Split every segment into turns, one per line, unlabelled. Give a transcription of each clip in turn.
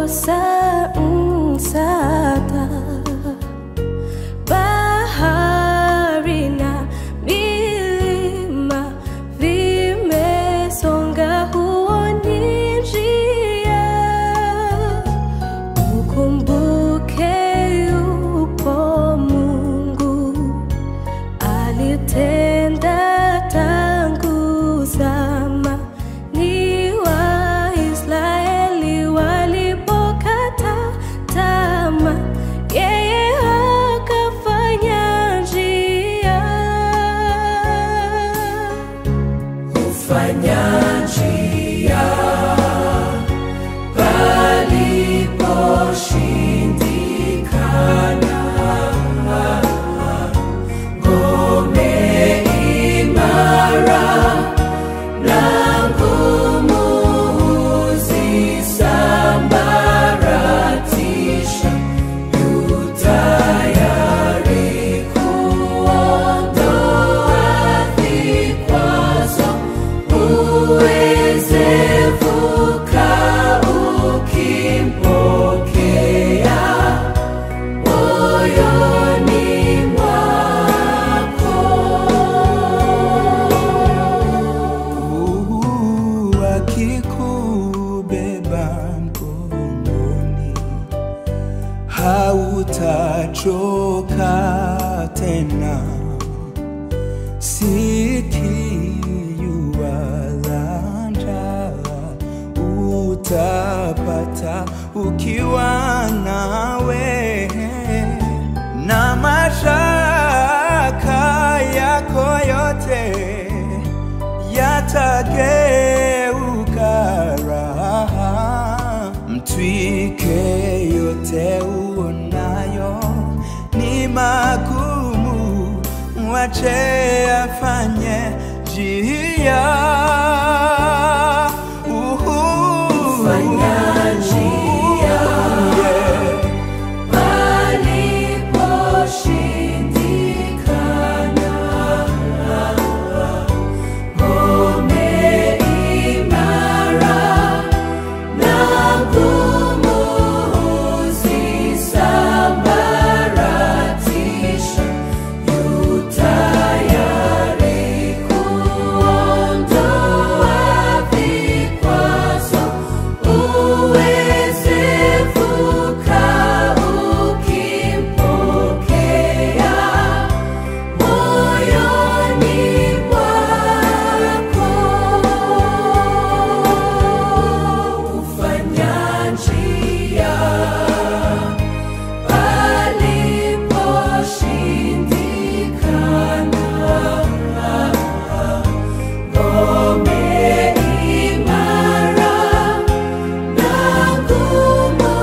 kukosa msaada. Bahari na milima vimesonga, huoni njia. Ukumbuke yupo Mungu alitenda tangu zama, ni Waisraeli walipokata tamaa, yeye akafanya njia.
Hufanya njia paliposhindikana, ngome imara na ngumu huzisambaratisha, yu tayari kuondoa vikwazo uweze vuka ukimpokea moyoni mwako.
Mungu akikubeba mkononi, hautachoka tena. Sikiu wala njaa utapata ukiwa nawe na mashaka yako yote yatageuka raha. Mtwike yote uonayo ni magumu, mwache afanye njia. Uhu.
Fanya njia.
Yeah.
Paliposhindikana, ngome imara na ngumu huzisambaratisha, yu tayari kuondoa vikwazo uweze vuka ukimpokea moyoni mwako. Kufanya njia paliposhindikana, ngome imara na ngumu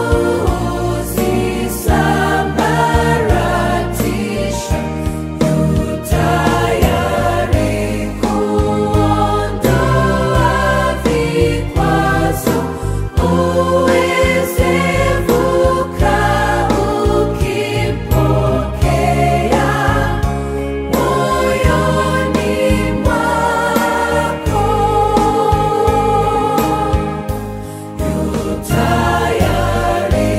huzisambaratisha, yu tayari kuondoa vikwazo uweze vuka ukimpokea moyoni mwako. Yu tayari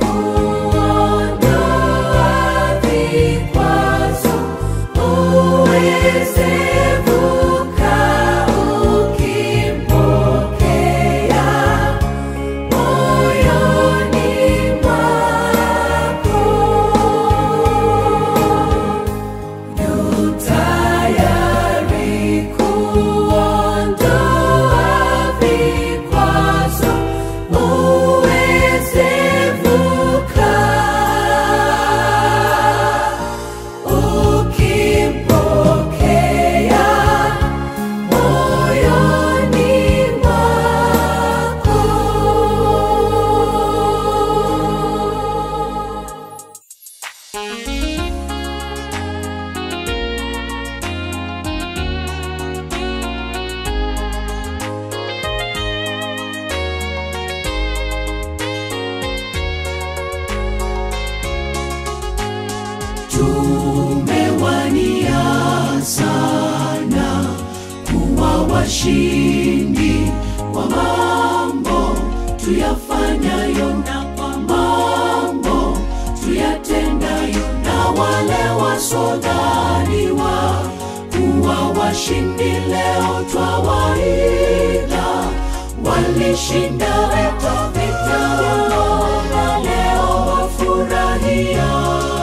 kuondoa vikwazo uweze vuka ukimpokea moyoni mwako. Yu tayari kuondoa vikwazo uweze vuka ukimpokea moyoni mwako. Tumewania sana kuwa washindi wa mambo tuyafanyayo na kwa mambo tuyatendayo na wale wasodhaniwa kuwa washindi leo twawaiga walishinda vita vita na leo wafurahia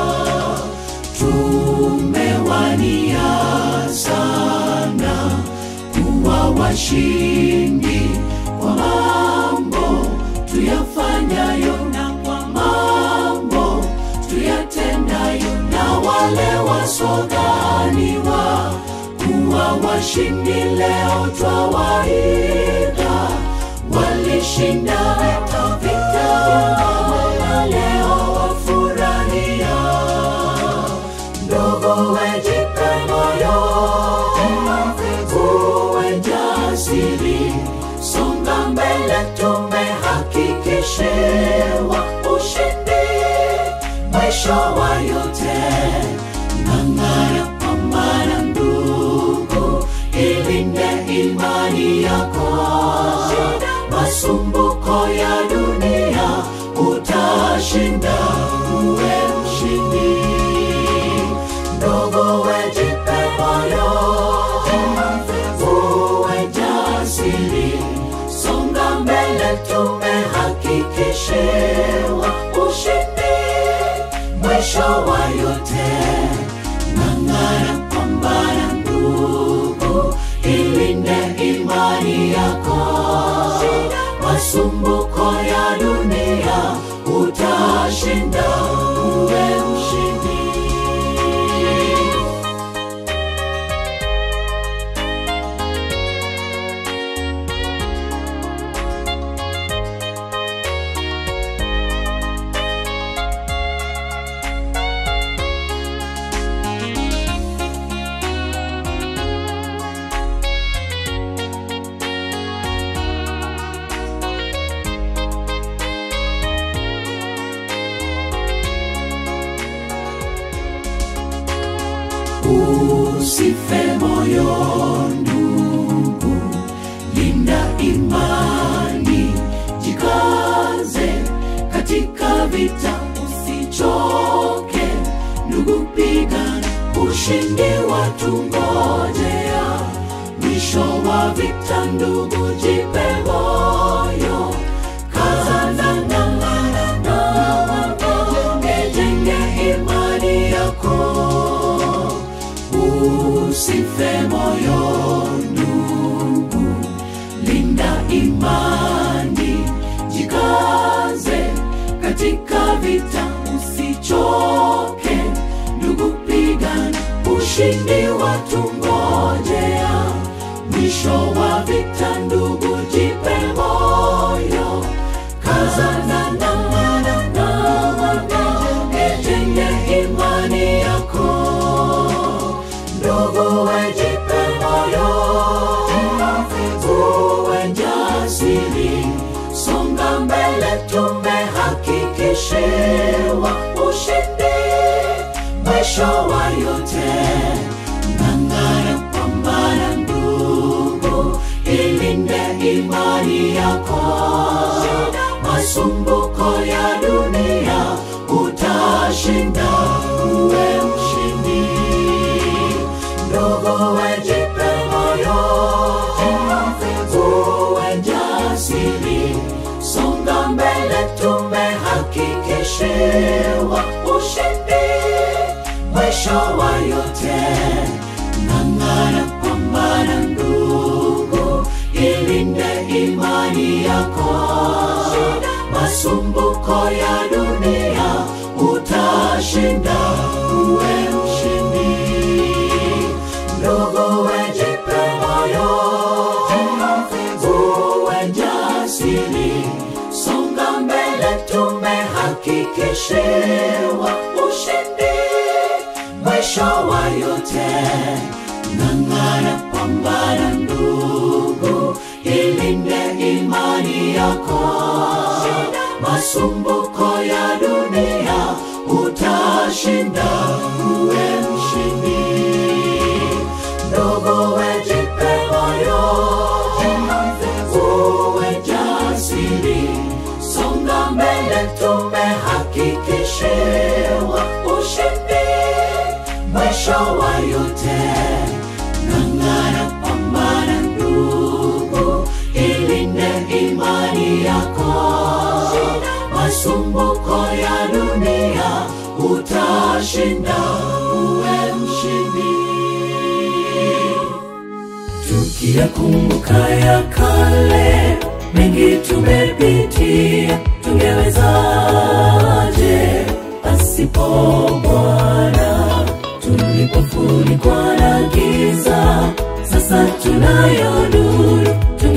tumewania sana kuwa washindi kwa mambo tuyafanyayo na kwa mambo tuyatendayo na wale wasodhaniwa kuwa washindi leo twawaiga walishinda vita vita na leo wafurahia ndogo wejipe moyo uwe jasiri songa mbele tumehakikishiwa ushindi mwisho wa yote ng'ang'ana pambana ndugu ilinde imani yako masumbuko ya dunia utashinda uwe mshindi ndogo wejipe moyo uwe jasiri songa mbele tumehakikishiwa ushindi mwisho wa yote ng'ang'ana pambana ndugu ilinde imani yako masumbuko ya dunia utashinda uwe mshindi usife moyo ndugu linda imani jikaze katika vita usichoke ndugu pigana ushindi watungojea mwisho wa vita ndugu jipe moyo kazana ng'ang'ana na ijenge imani yako usife moyo ndugu linda imani jikaze katika vita usichoke ndugu pigana ushindi watungojea mwisho wa vita ndugu jipe moyo kazana ng'ang'ana na ijenge imani yako ndugu wejipe moyo uwe jasiri songa mbele tumehakikishiwa ushindi mwisho wa yote ng'ang'ana pambana ndugu ilinde imani yako masumbuko ya dunia utashinda uwe mshindi ndugu wejipe moyo uwe jasiri songa mbele tumehakikishiwa ushindi mwisho wa yote ng'ang'ana pambana ndugu ilinde imani yako masumbuko ya dunia utashinda uwe mshindi ndugu wejipe moyo uwe jasiri songa mbele tumehakikishiwa ushindi mwisho wa yote ng'ang'ana pambana ndugu ilinde imani yako masumbuko ya dunia utashinda uwe mshindi ndugu wejipe moyo uwe jasiri wa yote ng'ang'ana pambana ndugu ilinde imani yako masumbuko ya dunia utashinda uwe mshindi tukiyakumbuka ya kale mengi tumepitia tungewezaje pasipo bwana tulipofunikwa na giza sasa tunayo nuru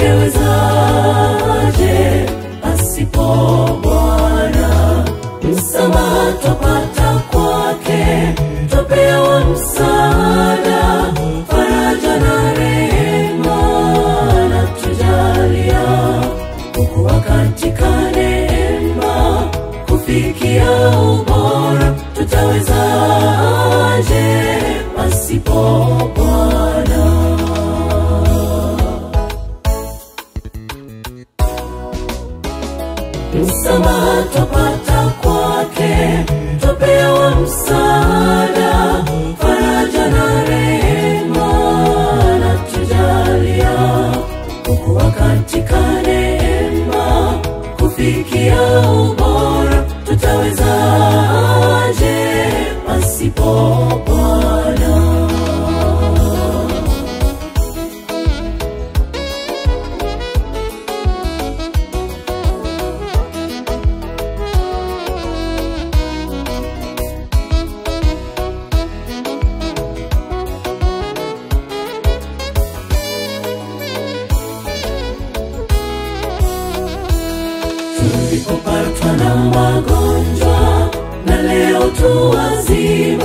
tungewezaje pasipo bwana msamaha twapata kwake twapewa msaada faraja na rehema na tujalia kukuwa katika neema kufikia ubora tutawezaje pasipo bwana msamaha twapata kwake twapewa msaada faraja na rehema na tujalia kukuwa katika neema kufikia ubora tutawezaje pasipo bwana tulipopatwa na magonjwa na leo tu wazima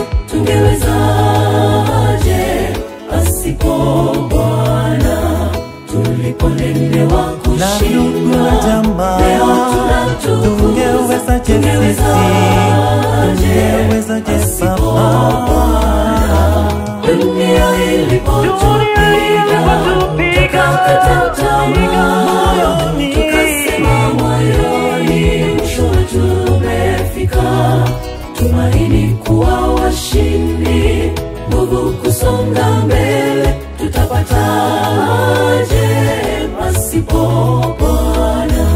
tungewezaje pasipo bwana tulipolemewa
na ndugu na
kushinda
jamaa
leo tunatukuza
tungewezaje sisi tungewezaje baba
dunia ilipotupiga tukakata tamaa tukasema moyoni mwisho wetu umefika tumaini kuwa washindi nguvu kusonga mbele tutapataje pasipo bwana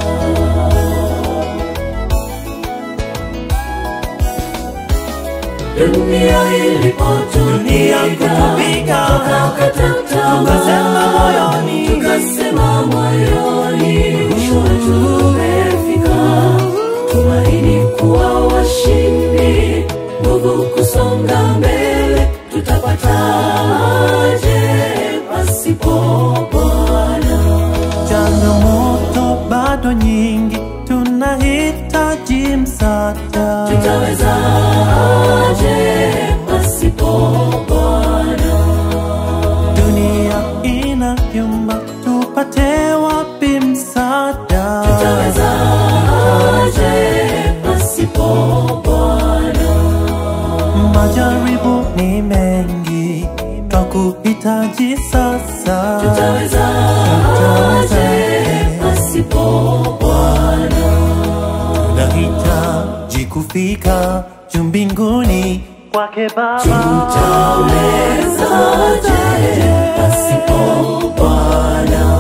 dunia
Dunia kutupiga,
tukakata
tukasema
tamaa
moyoni,
tukasema moyoni mwisho wetu umefika tumaini kuwa washindi nguvu kusonga mbele tutapataje pasipo bwana
changamoto bado nyingi tunahitaji msaada
tutawezaje pasipo bwana
dunia ina vyumba tupate wapi msaada
tutawezaje pasipo bwana
majaribu ni mengi twakuhitaji sasa
tutawezaje pasipo bwana
tunahitaji kufika juu mbinguni kwake baba
tutawezaje pasipo bwana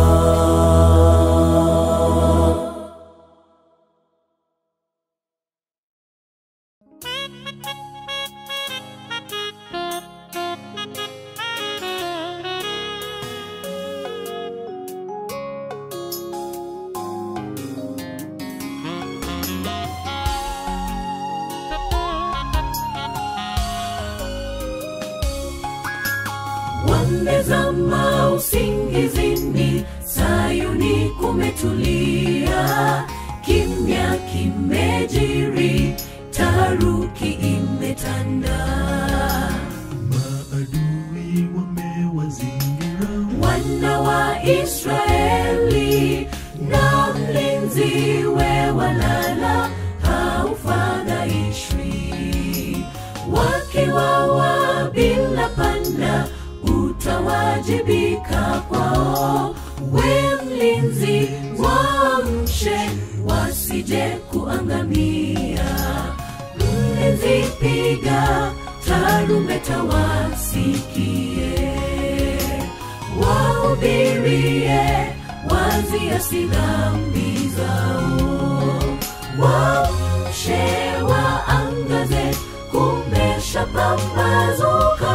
wamezama usingizini sayuni kumetulia kimya kimejiri taharuki imetanda
maadui wamewazingira
wana wa israeli na mlinzi we walala haufadhaishwi wakiwawa bila panda utawajibika kwao we mlinzi waamshe wasije kuangamia mlinzi piga tarumbeta wasikie wahubirie waziasi dhambi zao wamshe waangaze kumesha pambazuka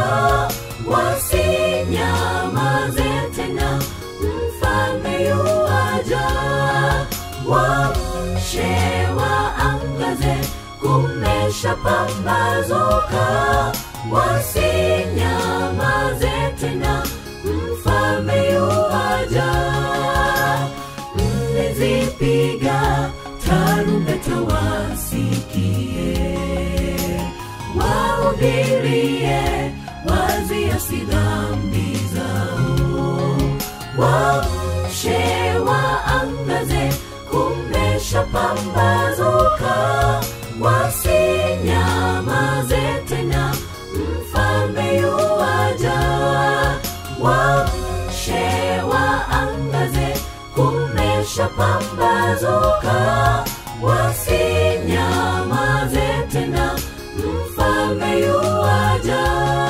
wasinyamaze tena mfalme yuaja wamshe waangaze kumesha pambazuka wasinyamaze tena mfalme yuaja mlizipiga tarumbeta wasikie wahubirie waziasi dhambi zao wamshe waangaze kumesha pambazuka wasinyamaze tena mfalme yuaja wamshe waangaze kumesha pambazuka wasinyamaze tena mfalme yuaja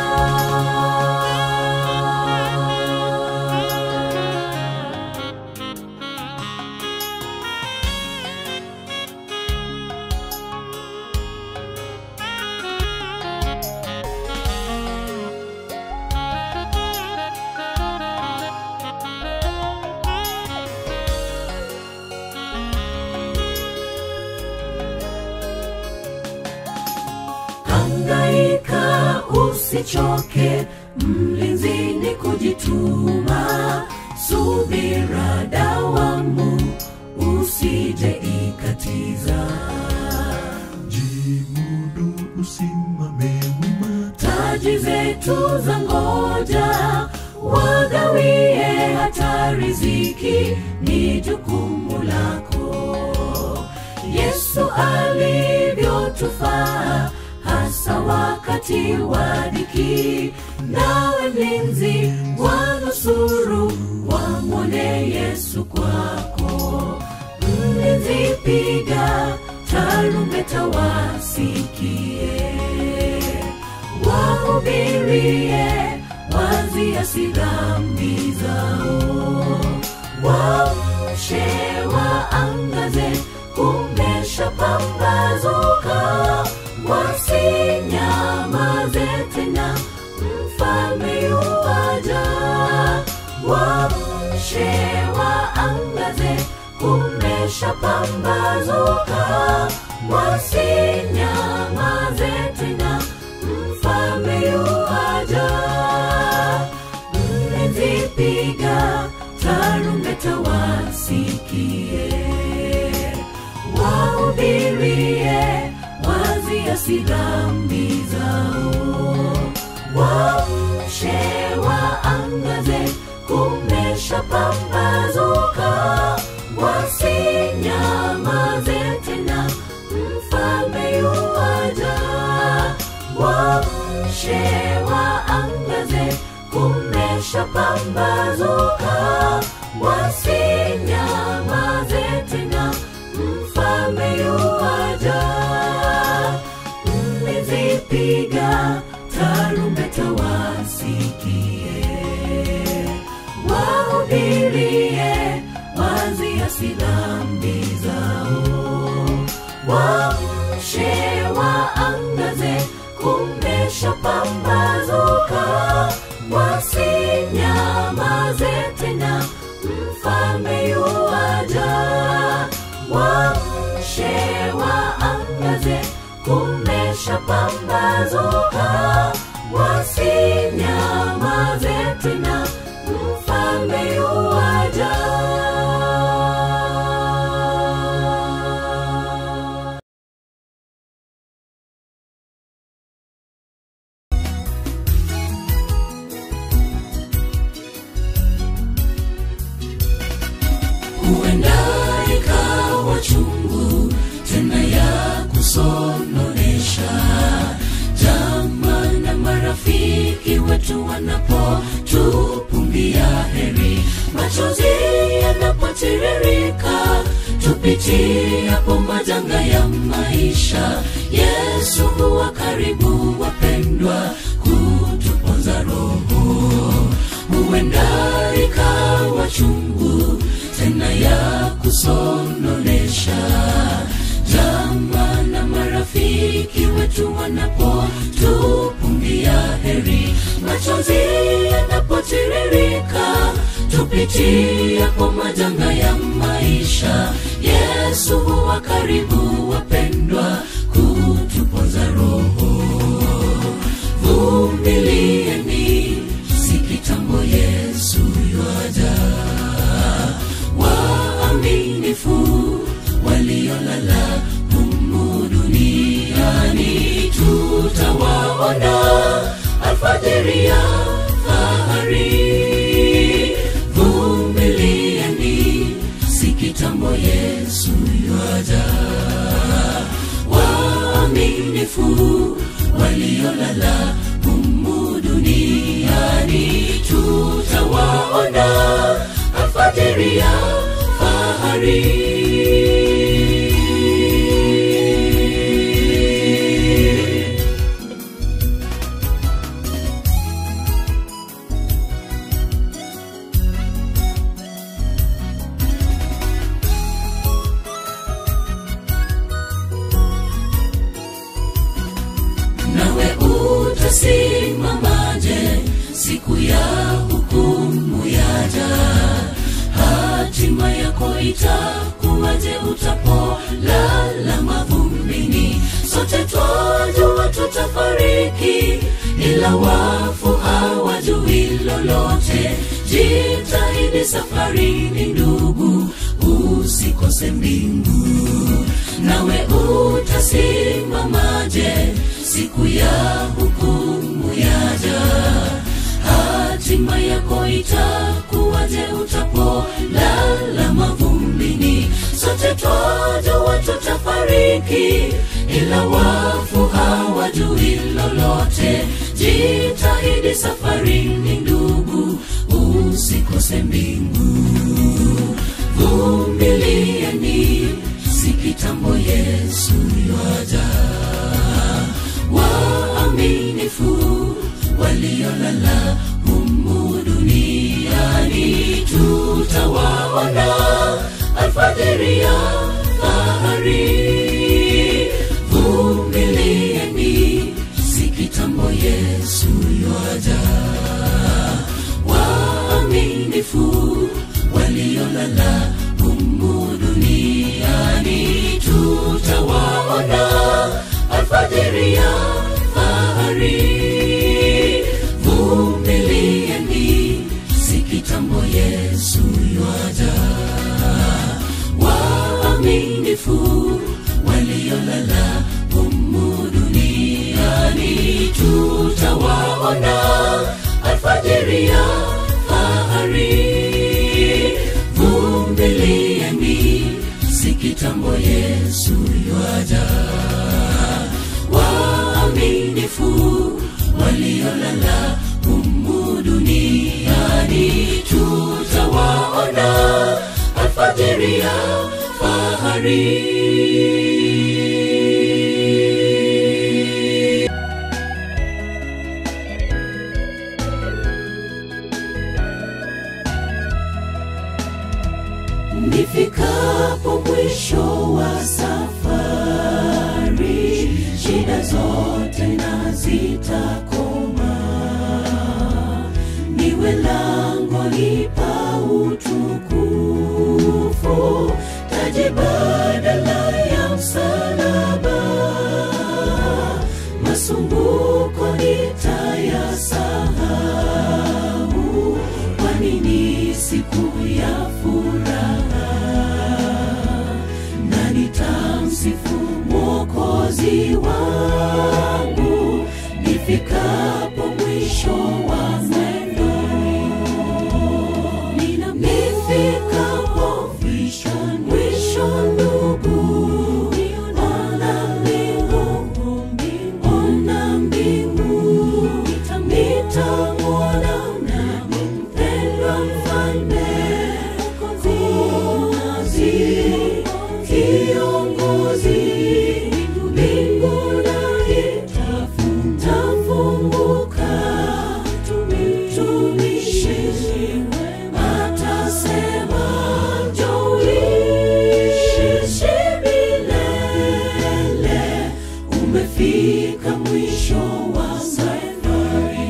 hangaika usichoke mlinzini kujituma subira dawamu usije ikatiza
jimudu usimame wima
taji zetu za ngoja wagawie hata riziki ni jukumu lako yesu alivyotufaa hasa wakati wa dhiki nawe mlinzi wanusuru wamwone yesu kwako mlinzi piga tarumbeta wasikie wahubirie waziasi dhambi zao wamshe waangaze kumesha pambazuka wasinyamaze tena mfalme yuaja wamshe waangaze kumesha pambazuka wasinyamaze tena mfalme yuaja mlizipiga tarumbeta wasikie wahubirie waziasi dhambi zao wamshe waangaze kumesha pambazuka wasinyamaze tena mfalme yuaja wamshe waangaze kumesha pambazuka wasinyamaze tena mfalme yuaja mlizipiga tarumbeta wasikie wahubirie waziasi dhambi zao wamshe waangaze kumesha pambazuka wasinyamaze tena mfalme yuaja wamshe waangaze kumesha pambazuka wasinyamaze tena mfalme yuaja huenda ikawa chungu tena ya kusononesha jama na marafiki wetu wanapotupumbia heri machozi yanapotiririka tupi tupitiapo majanga ya maisha yesu huwa karibu wapendwa kutuponza roho huenda ikawa chungu tena ya kusononesha jama na marafiki wetu wanapotupungia heri machozi yanapotiririka tupitiapo majanga ya maisha yesu huwa karibu wapendwa kutupoza roho vumilieni si kitambo yesu ywaja waaminifu waliolala humu duniani tutawaona alfajiri ya fahari vumilieni si kitambo yesu ywaja waaminifu waliolala humu duniani tutawaona alfajiri ya fahari nawe utasimamaje siku ya hukumu yaja hatima yako itakuwaje utapolala mavumbini sote twajua tutafariki ila wafu hawajui lolote jitahidi safarini ndugu usikose mbingu nawe utasimamaje siku ya hukumu yaja hatima yako itakuwaje utapolala mavumbini sote twajua tutafariki ila wafu hawajui lolote jitahidi safarini ndugu usikose mbingu vumilieni si kitambo yesu ywaja waaminifu waliolala humu duniani tutawaona alfajiri ya fahari vumilieni si kitambo yesu ywaja waaminifu waliolala humu duniani tutawaona alfajiri ya fahari vumilieni si kitambo yesu ywaja waaminifu waliolala humu duniani tutawaona alfajiri ya fahari vumilieni si kitambo yesu ywaja waaminifu waliolala humu duniani tutawaona alfajiri ya fahari nifikapo mwisho wa safari shida zote na zitakoma niwe langoni pa utukufu taji badala ya msalaba masumbuko nitayasahau kwani ni siku ya furaha na nitamsifu mwokozi wangu nifikapo mwisho wa mwendo nifikapo mwisho ndugu ona mbingu ona mbingu nitamwona nami mpendwa mfalme Mwokozi umefika mwisho wa safari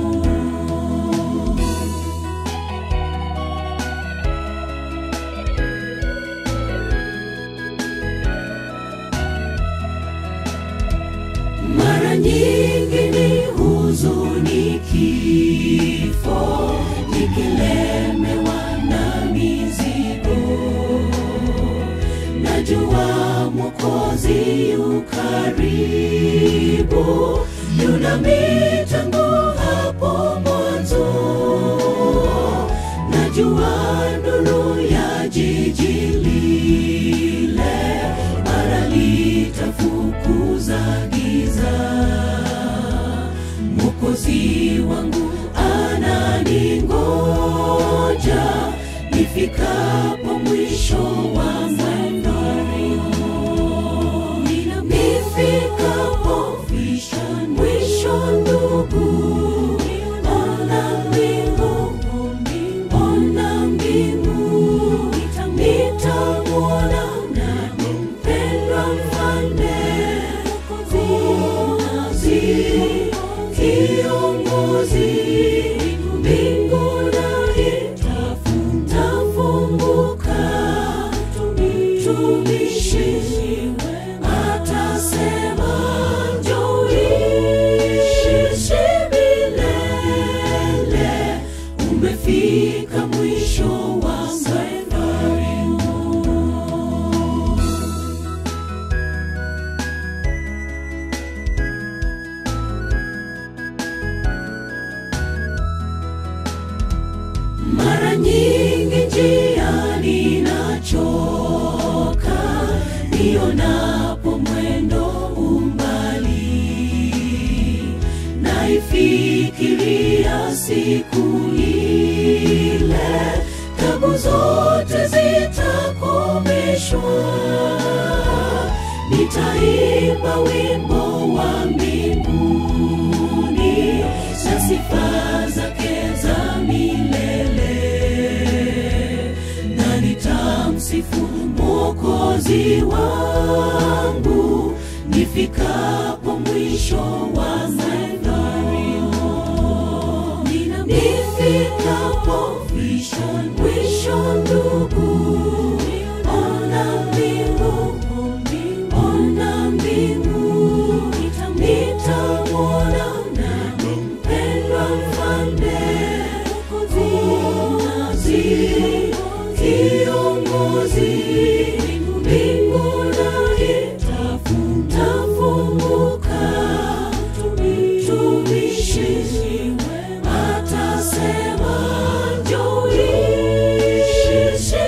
mara nyingi ni huzuni kifo nikilemewa na mizigo najua mwokozi yu karibu yunami tangu hapo mwanzo najua nuru ya jiji lile mara litafukuza giza mwokozi wangu ananingoja nifikapo mwisho wa safari nifikapo mwisho ndugu ona mbingu ona mbingu nitamwona nani mpendwa mfalme Mwokozi, kiongozi mbingu na itafunguka mtumishi atasema njoishi milele umefika mwisho wa safari mara nyingi njiani nachoka nionapo mwendo umbali naifikiria siku ile tabu zote zitakomeshwa nitaimba wimbo wa mbinguni na sifa zake za milele na nitamsifu mwokozi wangu nifikapo mwisho wa safari nifikapo mwisho ndugu ona mbingu ona mbingu nitamwona nani mpendwa mfalme Mwokozi, kiongozi mbingu na itafunguka mtumishi atasema njoishi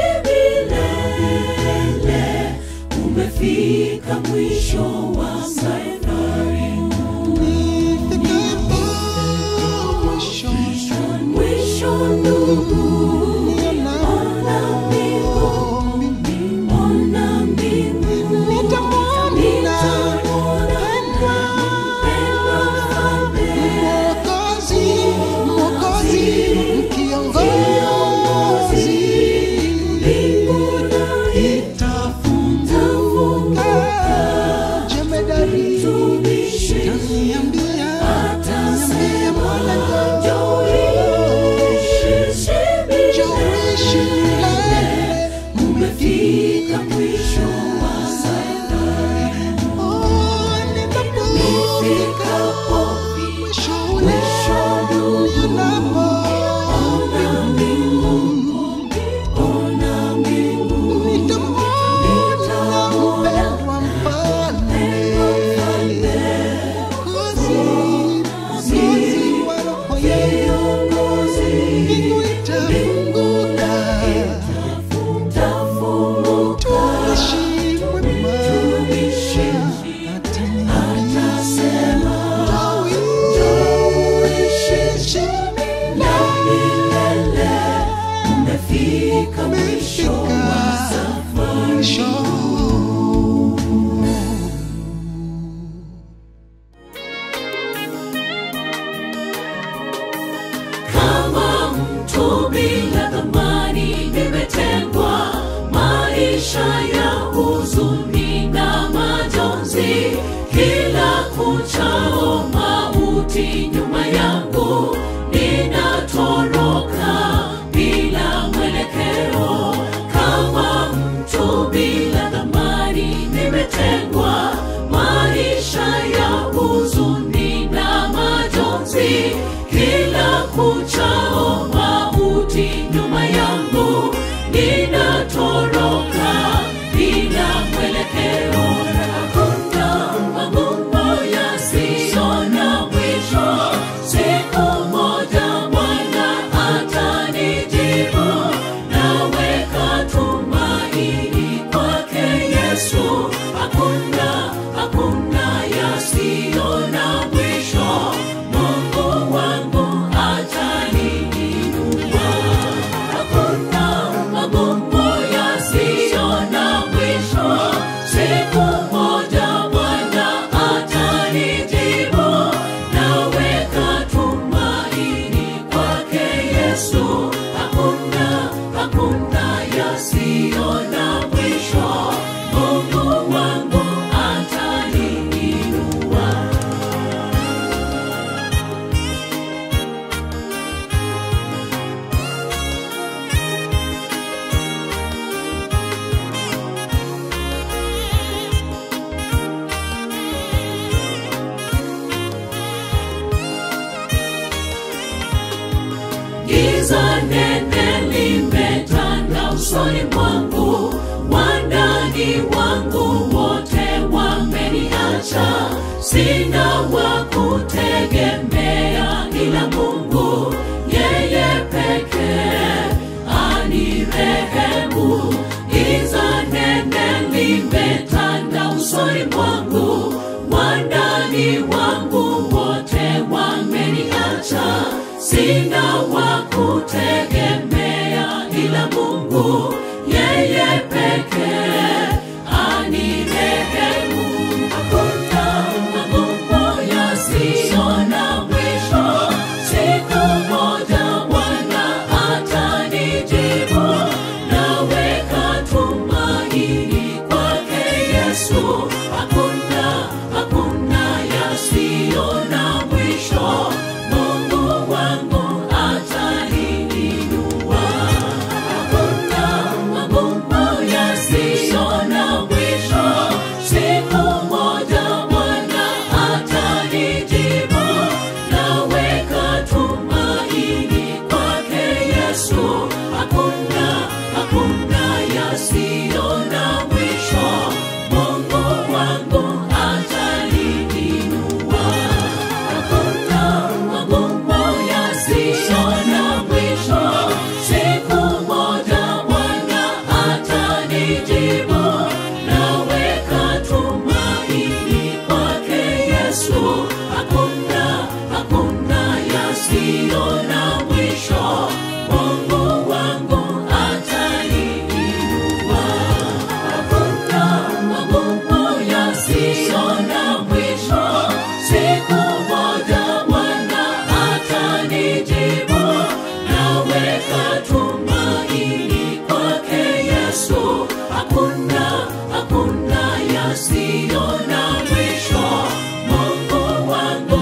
milele umefika mwisho wa safari mwisho ndugu ona mbingu ona mbingu nitamwona mpendwa mfalme mbingu na itafunguka kuchao mauti nyuma yangu ninatoroka bila mwelekeo kama mtu bila dhamani nimetengwa maisha ya huzuni na majonzi kila kuchao mauti nyuma yangu ninatoroka bila mwelekeo hakuna magumu yasiyo na mwisho siku moja bwana atanijibu naweka tumaini kwake yesu hakuna hakuna yasiyo na mwisho mungu wangu ataniinua hakuna magumu yasiyo na mwisho siku moja bwana atanijibu naweka tumaini kwake yesu hakuna hakuna yasiyo na mwisho mungu wangu ataniinua giza nene limetanda usoni mwangu wandani wangu wote wameniacha sina wa kutegemea ila mungu yeye pekee anirehemu giza nene limetanda usoni mwangu wandani wangu wote wameniacha sina wa kutegemea ila mungu yeye pekee anirehemu hakuna magumu yasiyo na mwisho siku moja bwana atanijibu naweka tumaini kwake yesu hakuna hakuna yasiyo na mwisho mungu wangu ataniinua hakuna magumu yasiyo na mwisho siku moja bwana atanijibu naweka tumaini kwake yesu hakuna hakuna yasiyo na mwisho mungu wangu ataniinua hakuna magumu yasiyo na mwisho siku moja bwana atanijibu naweka tumaini kwake yesu hakuna hakuna yasiyo na mwisho mungu wangu ataniinua hakuna magumu yasiyo na mwisho siku moja bwana atanijibu naweka tumaini kwake yesu hakuna hakuna yasiyo na mwisho mungu wangu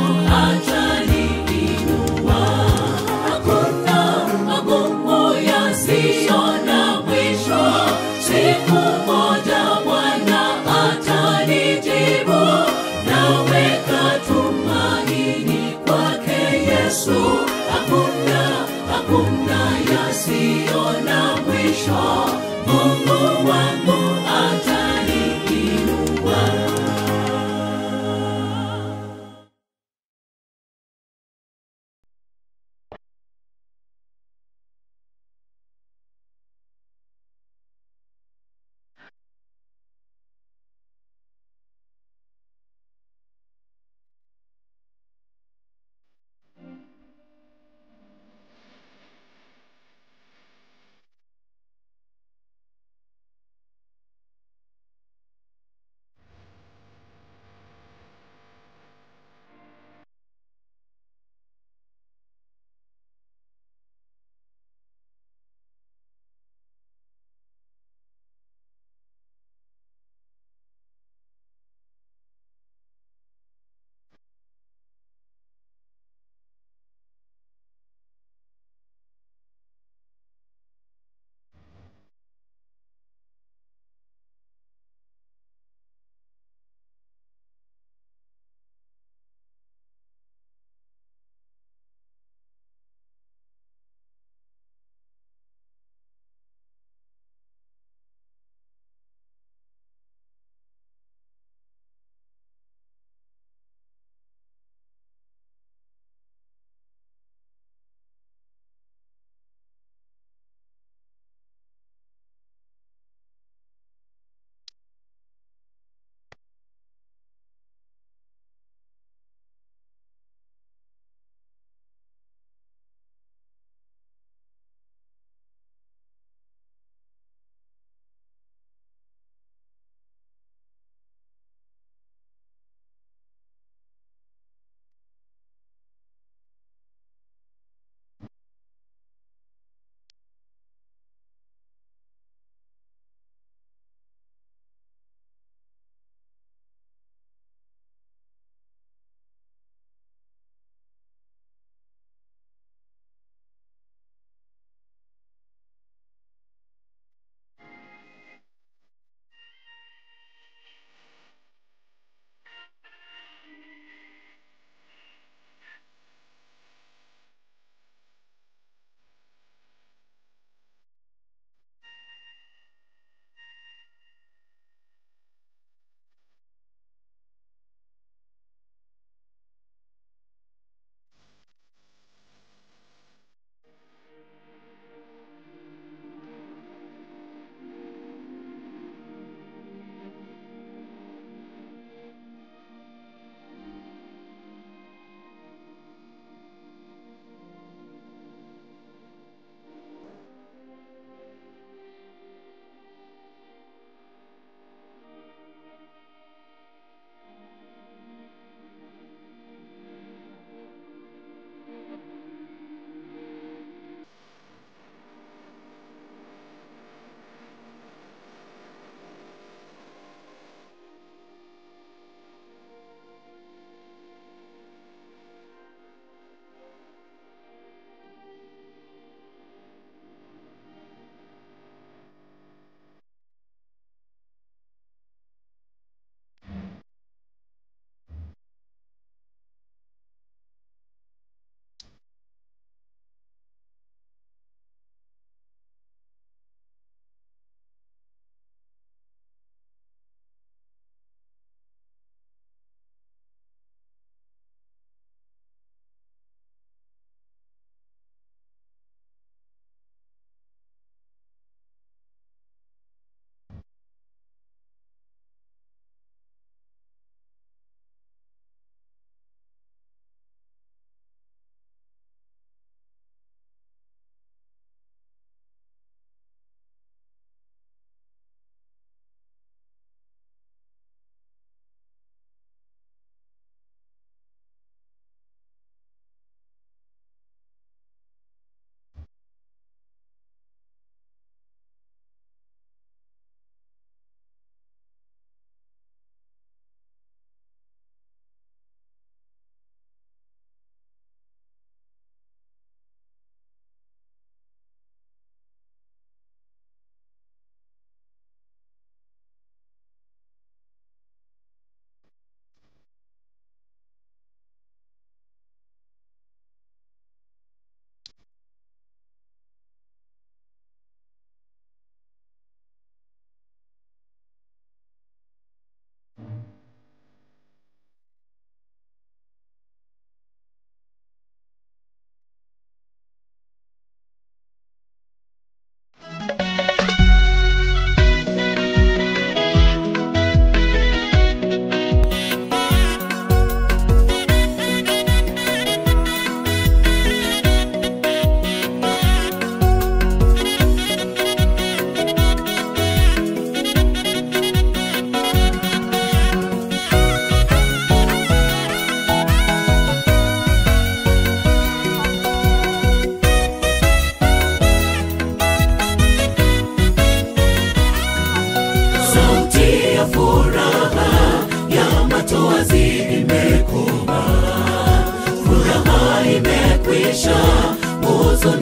ataniinua hakuna magumu yasiyo na mwisho siku moja bwana atanijibu naweka tumaini kwake yesu hakuna hakuna yasiyo na mwisho mungu wangu ataniinua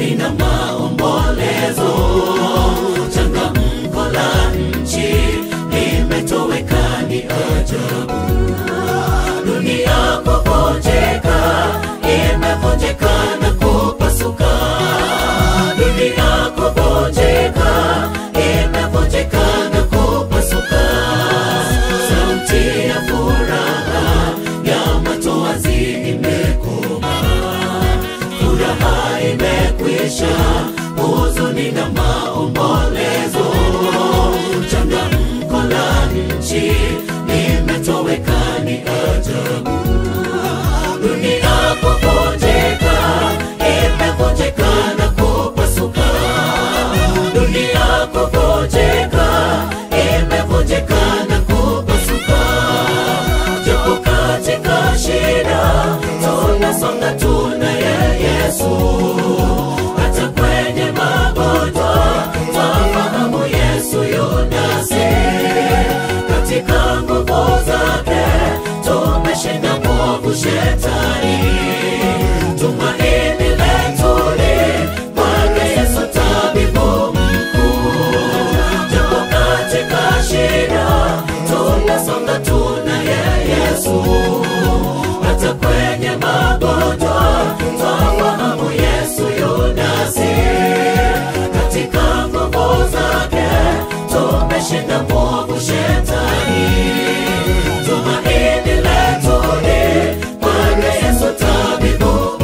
huzuni na maombolezo changamko la nchi limetoweka ni ajabu dunia kuvunjika imevunjika na kupasuka dunia kuvunjika imevunjika na kupasuka sauti ya furaha ya matoazi imekoma furaha imekwisha huzuni na maombolezo changamko la nchi limetoweka ni ajabu dunia kuvunjika imevunjika na kupasuka dunia kuvunjika imevunjika na kupasuka japo katika shida tunasonga tunaye yesu hata kwenye magonjwa twafahamu yesu yunasi katika nguvu zake tumeshinda mwovu shetani tumaini letu ni kwake yesu tabibu mkuu japo katika shida tunasonga tunaye yesu hata kwenye magonjwa twafahamu yesu yunasi katika nguvu zake tumeshinda mwovu shetani tumaini letu ni kwake yesu tabibu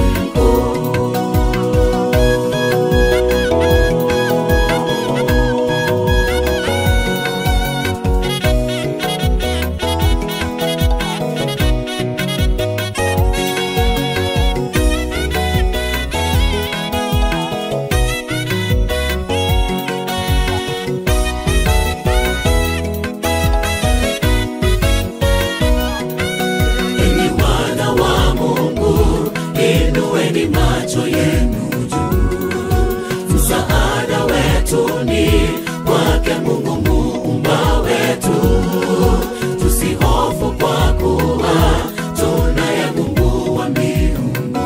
enyi wana wa mungu inueni macho yenu juu msaada wetu ni kwake mungu muumba wetu tusihofu kwa kuwa tunaye mungu wa miungu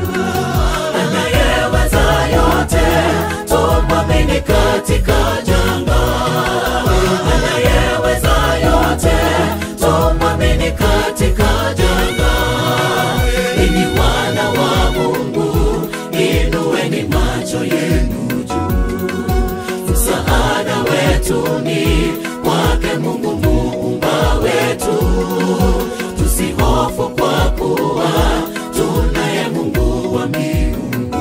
anayeweza yote tumwamini katika janga anayeweza yote tumwamini katika janga enyi wana wa mungu inueni macho yenu juu msaada wetu ni kwake mungu muumba wetu tusihofu kwa kuwa tunaye mungu wa miungu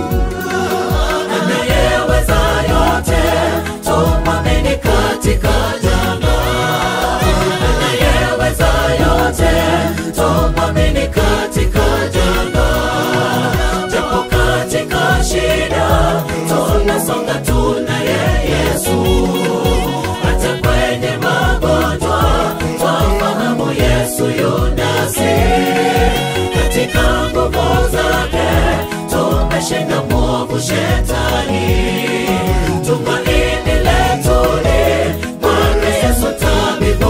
anayeweza yote tumwamini katika janga anayeweza yote tumwamini katika janga japo katika shida tunasonga tunaye yesu hata kwenye magonjwa twafahamu yesu yunasi katika nguvu zake tumeshinda mwovu shetani tumaini letu ni kwake yesu tabibu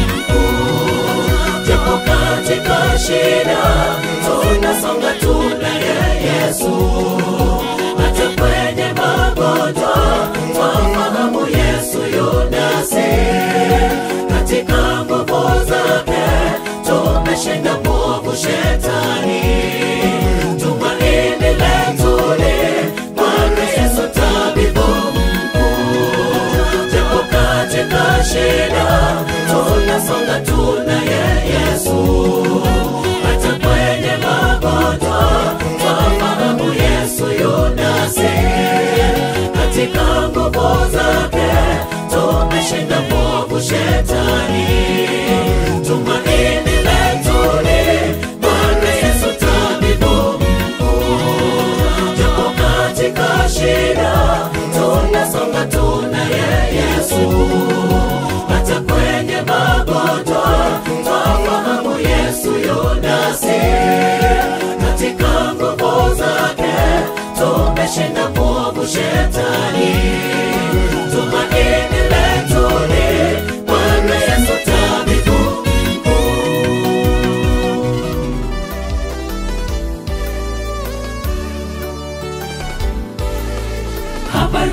mkuu japo katika shida tunasonga tunaye yesu hata kwenye magonjwa twafahamu yesu yunasi katika nguvu zake tumeshinda mwovu shetani tumaini letu ni kwake yesu tabibu mkuu japo katika shida tunasonga tunaye yesu hata kwenye magonjwa twafahamu yesu yunasi katika nguvu zake tumeshinda mwovu shetani tumaini letu ni bwana yesu tabibu mkuu japo katika shida tunasonga tunaye yesu hata kwenye magonjwa twafahamu yesu yunasi katika nguvu zake tumeshinda mwovu shetani Tumaini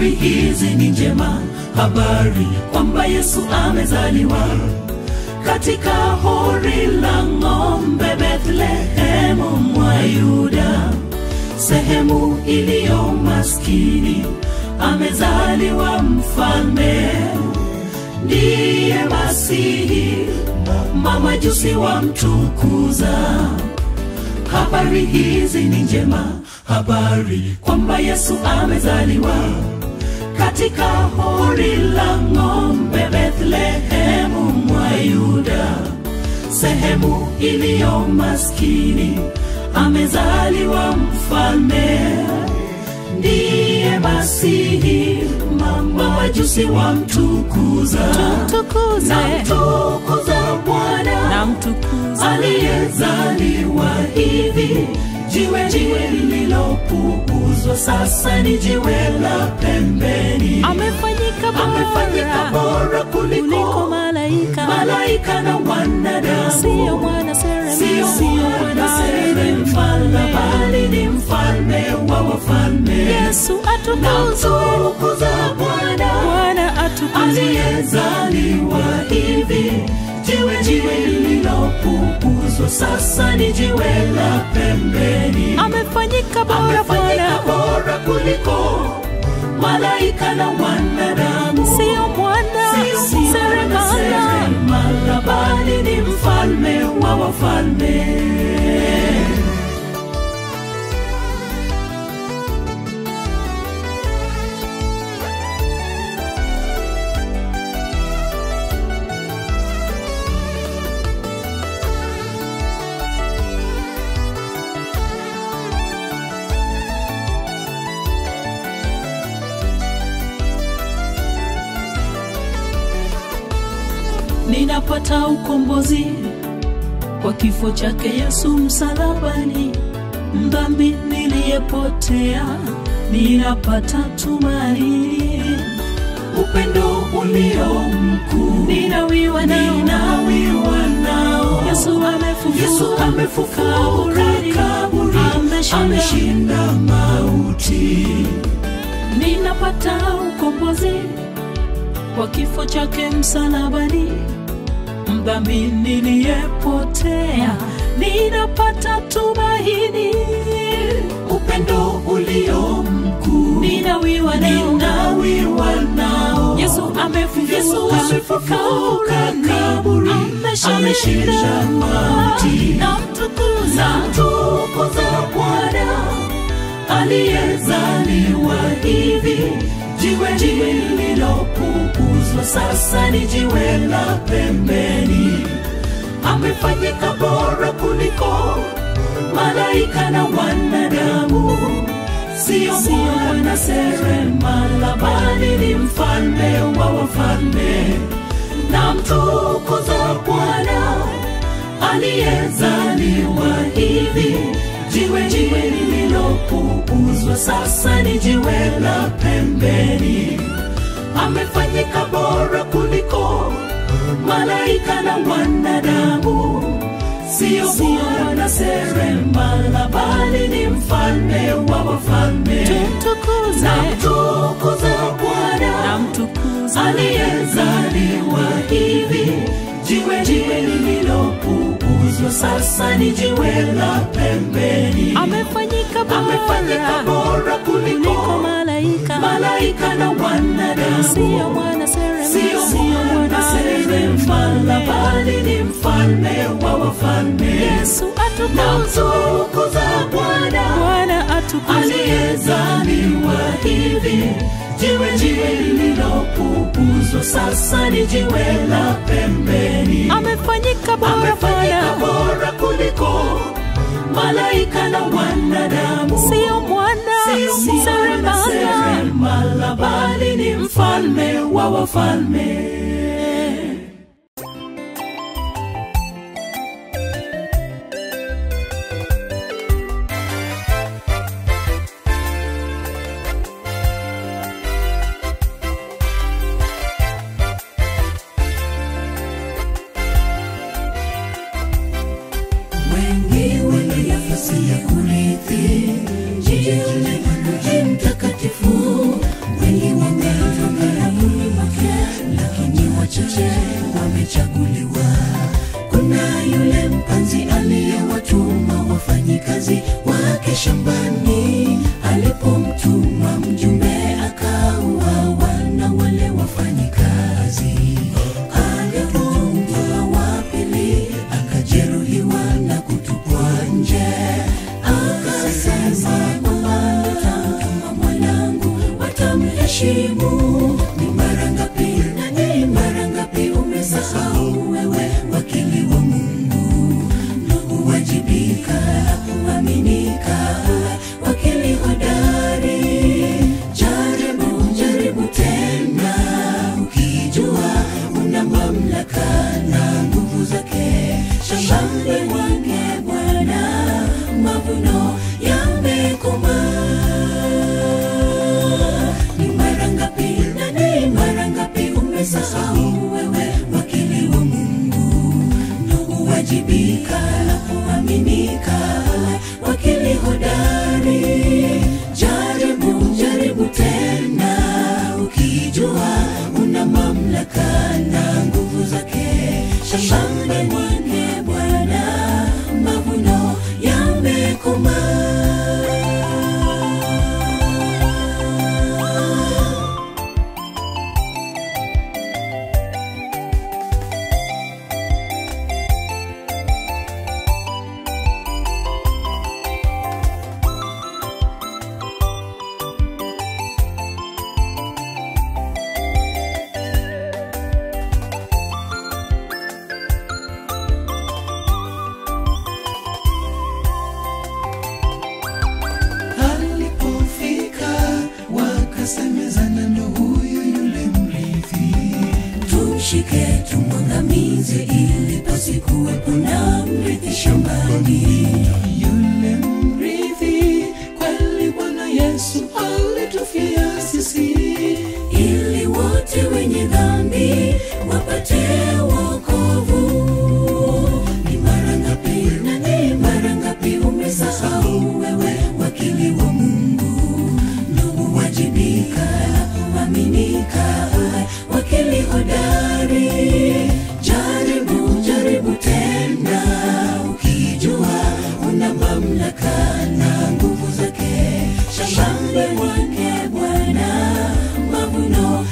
habari hizi ni njema habari kwamba yesu amezaliwa katika hori la ng'ombe bethlehemu mwa yuda sehemu iliyo maskini amezaliwa mfalme ndiye masihi mamajusi wamtukuza habari hizi ni njema habari kwamba yesu amezaliwa katika hori la ng'ombe bethlehemu mwa yuda sehemu iliyo maskini amezaliwa mfalme ndiye masihi mama wajusi wamtukuza
Tumtukuze.
namtukuza bwana
na mtukuze
aliyezaliwa hivi jiwe jiwe lililopuuzwa sasa ni jiwe la pembeni
amefanyika
amefanyika
bora
bora
kuliko
kuliko
malaika
malaika na wanadamu
siyo mwana seremala
sio mwana seremala bali ni mfalme wa wafalme
yesu atukuzwe
namtukuza bwana
bwana atukuzwe
aliyezaliwa hivi jiwe jiwe lililopuuzwa sasa ni jiwe la pembeni
amefanyika bora
amefanyika
bwana
bora kuliko malaika na wanadamu
siyo mwana
Sio mwana
seremala
seremala, bali ni mfalme wa wafalme ninapata ukombozi kwa kifo chake yesu msalabani mdhambi niliyepotea ninapata tumaini upendo ulio mkuu ninawiwa nao, ninawiwa nao. yesu amefufuka yesu amefufuka kaburini kaburi ameshinda, ameshinda mauti ninapata ukombozi kwa kifo chake msalabani mdhambi niliyepotea ninapata tumaini upendo ulio mkuu ninawiwa nao, ninawiwa nao. yesu amefufuka kaburi ameshinda mauti namtukuza namtukuza bwana aliyezaliwa hivi jiwe jiwe lililopuuzwa sasa ni jiwe la pembeni amefanyika bora kuliko malaika na wanadamu sio mwana seremala bali ni mfalme wa wafalme na mtukuza bwana aliyezaliwa hivi jiwe jiwe lililopuuzwa sasa ni jiwe la pembeni amefanyika bora kuliko malaika na wanadamu sio mwana seremala bali ni mfalme wa wafalme
tumtukuze
na mtukuza
na
bwana
mtukuze
aliyezaliwa hivi jiwe jiwe lililopuuzwa sasa ni jiwe la pembeni
amefanyika
amefanyika
bora
bora
kuliko
kuliko
malaika
malaika na wanadamu
siyo mwana
sio
seremala
mwana seremala bali ni mfalme wa wafalme
yesu
na
atukuzwe
mtukuza bwana
bwana atukuzwe
aliyezaliwa hivi jiwe jiwe lililopuuzwa sasa ni jiwe la pembeni
amefanyika bora
amefanyika
bwana
bora kuliko malaika na wanadamu
siyo mwana
Sio mwana
seremala
seremala bali ni mfalme wa wafalme wengi wenye nafasi ya kurithi jiji mtakatifu wengi waliochaguliwa kuna yule mpanzi aliyewatuma wafanyikazi wake shambani alipomtuma mjumbe akauawa na wale wafanyikazi alipomtuma wa pili akajeruhiwa na kutupwa nje akasema kwamba nitamtuma mwanangu watamheshimu ni mara ngapi na ni mara ngapi umesahau wewe wakili wa mungu na kuwajibika na kuaminika wakili hodari jaribu jaribu tena ukijua una mamlaka na nguvu zake shambani mwake bwana mavuno yamekomaa ni mara ngapi na ni mara ngapi umesahau wewe wakili wa mungu na kuwajibika na kuaminika wakili hodari jaribu jaribu tena ukijua una mamlaka na nguvu zake shambani mwake bwana mavuno yamekomaa
alipofika wakasemezana ndo huyu yule mrithi
tumshike tumwangamize ili pasikuwepo na mrithi shambani
yule mrithi kweli bwana yesu alitufia sisi
ili wote wenye dhambi wapate wokovu ni mara ngapi na ni mara ngapi umesahau wewe wakili wa mungu na kuwajibika na kuaminika wakili hodari jaribu jaribu tena ukijua una mamlaka na nguvu zake shambani mwake bwana mavuno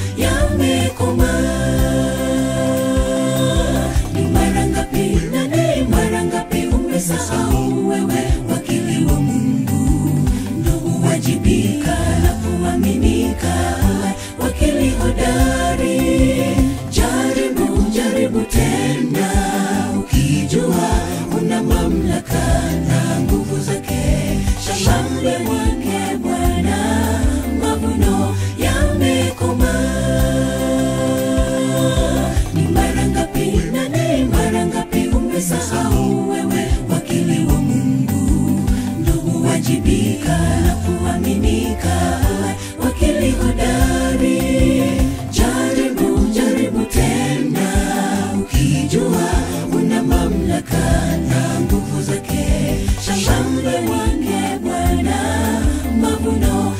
yamekomaa ni mara ngapi na ni mara ngapi umesahau wewe wakili wa mungu na kuwajibika na kuaminika wakili hodari jaribu jaribu tena ukijua una mamlaka na nguvu zake shambani mwake bwana mavuno yamekomaa ni mara ngapi na ni mara ngapi umesahau wewe wakili wa mungu na kuwajibika na kuaminika wakili hodari jaribu jaribu tena ukijua una mamlaka na nguvu zake shambani mwake bwana mavuno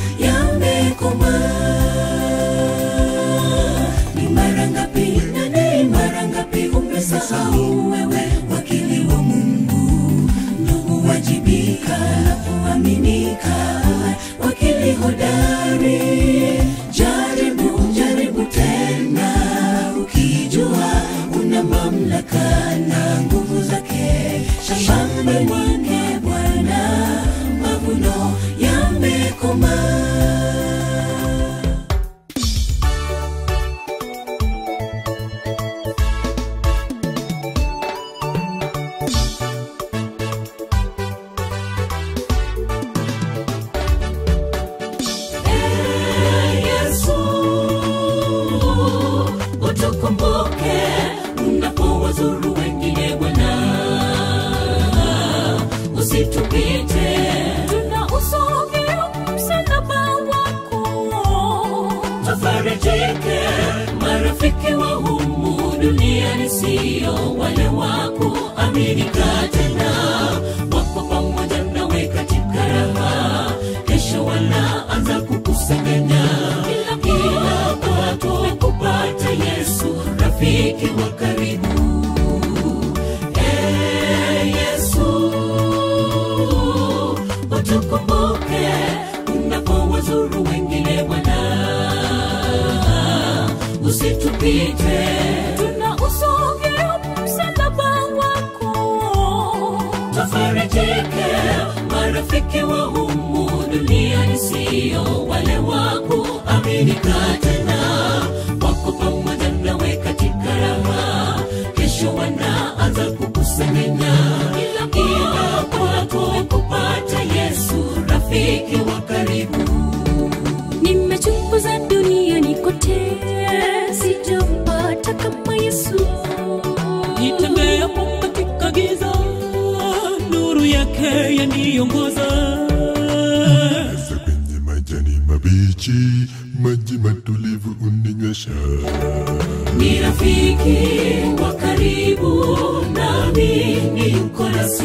yamekomaa ni mara ngapi na ni mara ngapi umesahau wewe wakili wa mungu na kuwajibika na kuaminika wakili hodari jaribu jaribu tena ukijua una mamlaka na nguvu zake shambani mwake bwana mavuno yamekomaa Ee Yesu, utukumbuke unapowazuru wengine Bwana, usitupite, tunausogea msalaba wako, tufarijike, marafiki wa humu duniani sio wale wako, aminika tena, wako pamoja nawe katika raha, kesho wanaanza kukusanganya kila kila watu kupata Yesu, rafiki wa karibu usitupite
tunausongea msalaba wako
tufarijike marafiki wa humu duniani siyo wale waku aminika tena wako pamoja nawe katika raha kesho wanaanza kukusengenya ila ila kwako kupata yesu rafiki wa karibu
nimechunguza duniani kote sijampata kama yesu
nitembeapo katika giza nuru yake yaniongoza
Hasa kwenye majani mabichi, maji matulivu uninywesha.
ni rafiki wa karibu nami ni yuko nasi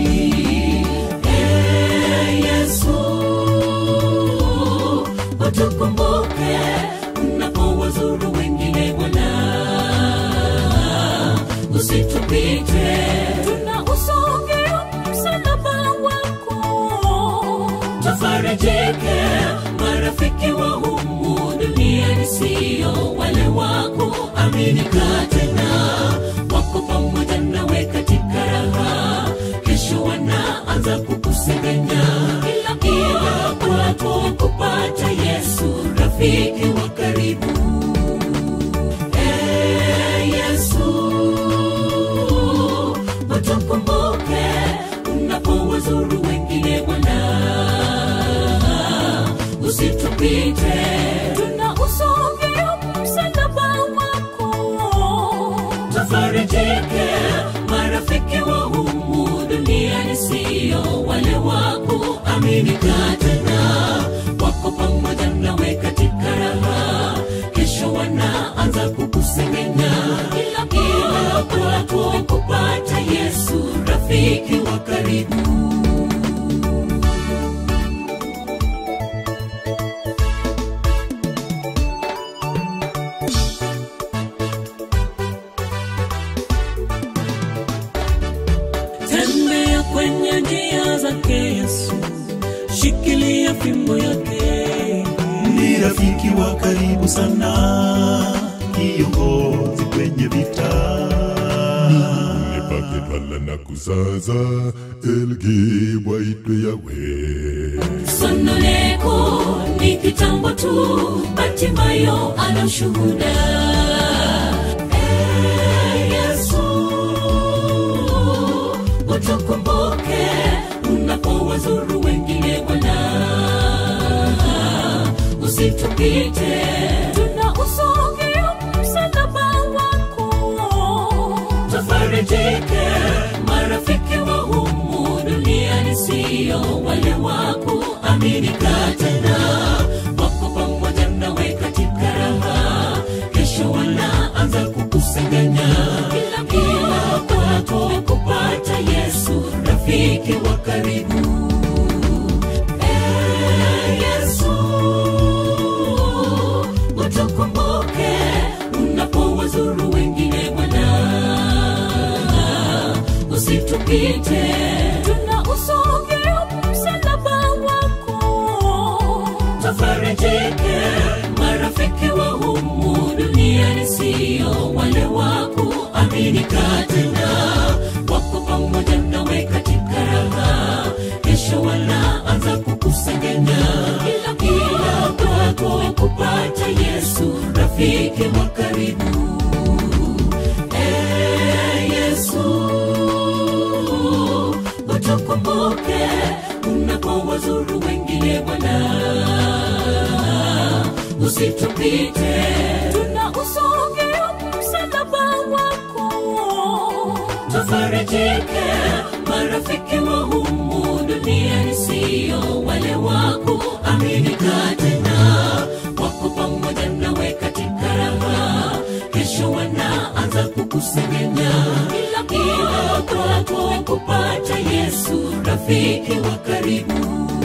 Eh, yesu utukumbuke unapowazuru wengine bwana usitupite
tunausongea msalaba wako
tufarijike marafiki wa humu duniani siyo wale wako aminika tena wako pamoja nawe katika raha kesho wanaanza kukusengenya ila ila kwako kupata yesu rafiki wa karibu Eh, yesu utukumbuke unapowazuru wengine bwana usitupite
tunausongea msalaba wako
tufarijike marafiki wa humu duniani siyo wale wako aminika tena wako pamoja nawe katika raha kesho wanaanza kukusengenya ila ila kwako kupata yesu rafiki wa karibu
tembea kwenye njia zake yesu shikilia fimbo yake
ni rafiki wa karibu sana kiongozi kwenye vita
Nipaketwala na kuzaza, elgi waitwe yawe.
sonoleko ni kitambo tu batimayo ana ushuhuda Eh, yesu utukumbuke unapowazuru wengine bwana usitupite
tunausongea msalaba wako
tufarijike marafiki wa humu duniani siyo wale waku aminika tena wako pamoja nawe katika raha kesho wanaanza kukusengenya ila kila kwako kupata yesu rafiki wa karibu Eh, yesu utukumbuke unapowazuru wengine bwana usitupite
tunausongea msalaba wako
tufarijike marafiki wa humu duniani siyo wale waku aminika tena wako pamoja nawe katika raha kesho wanaanza kukusengenya ila kila kwako kupata yesu rafiki wa karibu Eh, yesu utukumbuke unapowazuru wengine bwana usitupite
tunausongea msalaba wako
tufarijike marafiki wa humu duniani siyo wale wako aminika tena wako pamoja nawe katika raha kesho wanaanza kukusengenya ila kila kwako kupata yesu rafiki wa karibu